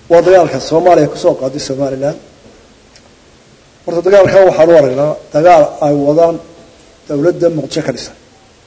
waa dagaalka soomaaliya kusoo qaaday somalilan horta dagaalkan waxaan u aragnaa dagaal ay wadaan dowladda muqdisho ka dhisan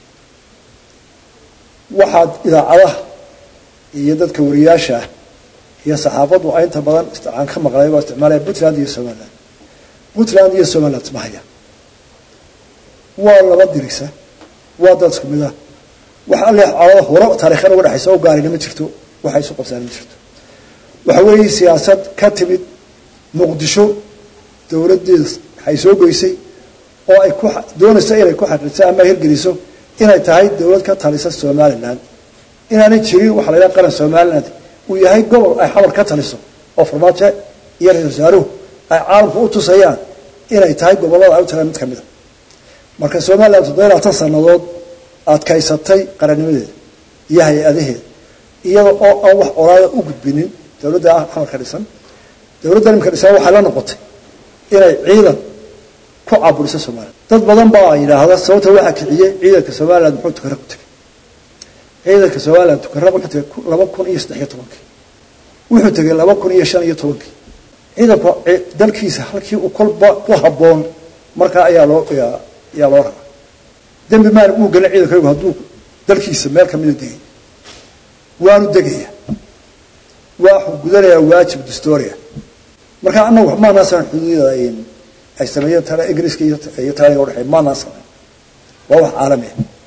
waxaad idaacadaha iyo dadka wariyaasha ah iyo saxaafaddu a inta badan aan ka maqlay waa isticmaalaya puntland iyo somaliland puntland iyo somaliland isma haya waa laba dirisa waa dad isku mid ah wax alle calada hore taarikhyan uga dhexaysa o gaarina ma jirto waxay isu qabsaan ma jirto waxa weeye siyaasad ka timid muqdisho dowladdeeda waxay soo goysay oo ay ku doonayso inay ku xaqiijiso ama hirgeliso inay tahay dowlad ka talisa somaliland inaanay jirin waxa la yidhaha qaran somaliland uu yahay gobol ay xamar ka taliso oo farmaajo iyo ra-isul wasaaruhu ay caalamku u tusayaan inay tahay gobollada ay u tagaan mid ka mid a marka somaliland toddoba iyo labaatan sannadood adkaysatay qarannimadeeda iyo hay-adaheeda iyada oo aan wax olaada u gudbinin dowladda ah xamar ka dhisan dowladda imika dhisan waxay la noqotay inay ciidan ku caburiso somaliland dad badan baa yidhaahda sababta waxaa kiciyey ciidanka somaliland muxuu tukare ku tegay ciidanka somaliland tukare wuxuu tegay laba kun iyo saddex iyo tobankii wuxuu tegay laba kun iyo shan iyo tobankii ciidanku dalkiisa halkii uu kolba ku habboon markaa ayaa loo ayaa loo rabaa dembi maan uu gelin ciidankaygu hadduu dalkiisa meel kamida degay waanu degaya waxuu gudanayaa waajib dastoria marka anagu maanaasan xuduudada ay sameeyeen tala ingiriiska iyo taaliga udhexeey maanaa sameyn waa wax caalami ah